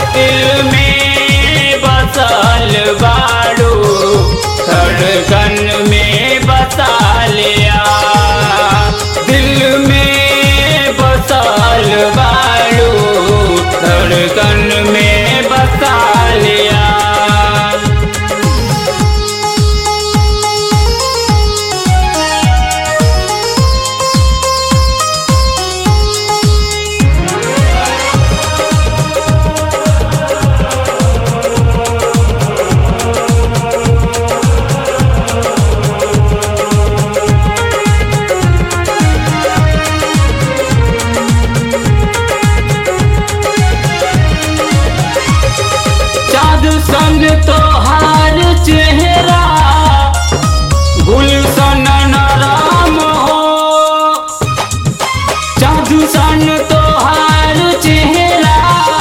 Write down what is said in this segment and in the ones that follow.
दिल में बसल बाड़ू धड़कन में बसा लिया दिल में बसल बाड़ू धड़कन में बसा लिया चाँद संग तोहार चेहरा गुलशन नराम हो चाँद संग तोहार चेहरा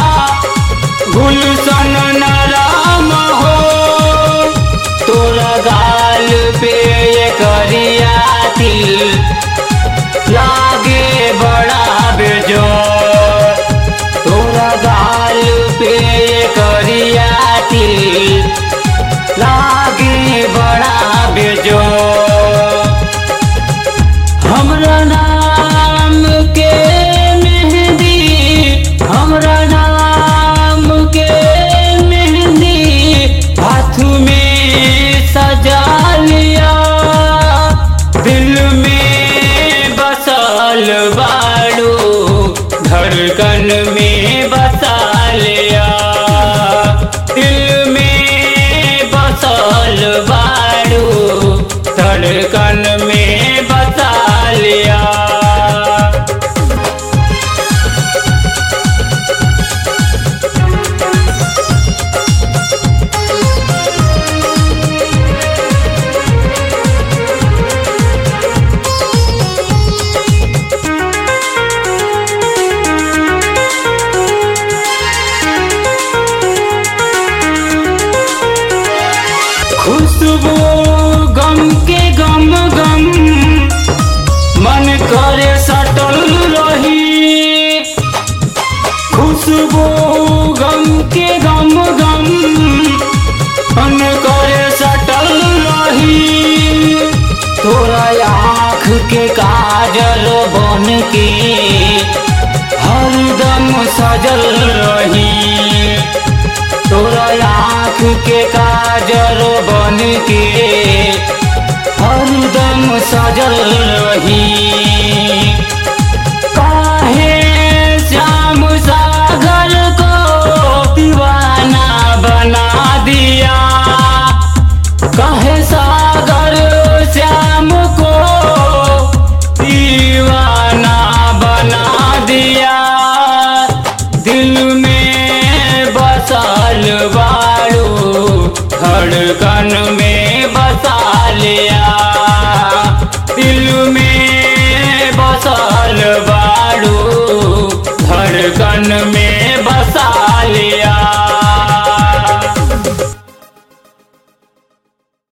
गुलशन नराम हो तोरा गाल पे ये करिया तिल लागे बड़ा बेजोर तोरा गाल पे करिया तिल लागे बड़ा बेजो हमरा नाम के मेहंदी हमरा नाम के मेहंदी हाथ में सजा लिया दिल में बसल बाड़ू धड़कन में बसा लिया दिल में बसल बाड़ू धड़कन में बसा लिया खुशबू गम के गम गम मन करे सटल रही खुशबू गम के गम गम मन करे सटल रही तोरा आँख के काजल बन के हरदम सजल रही तोरा आँख के काजल बन के हरदम सजल रही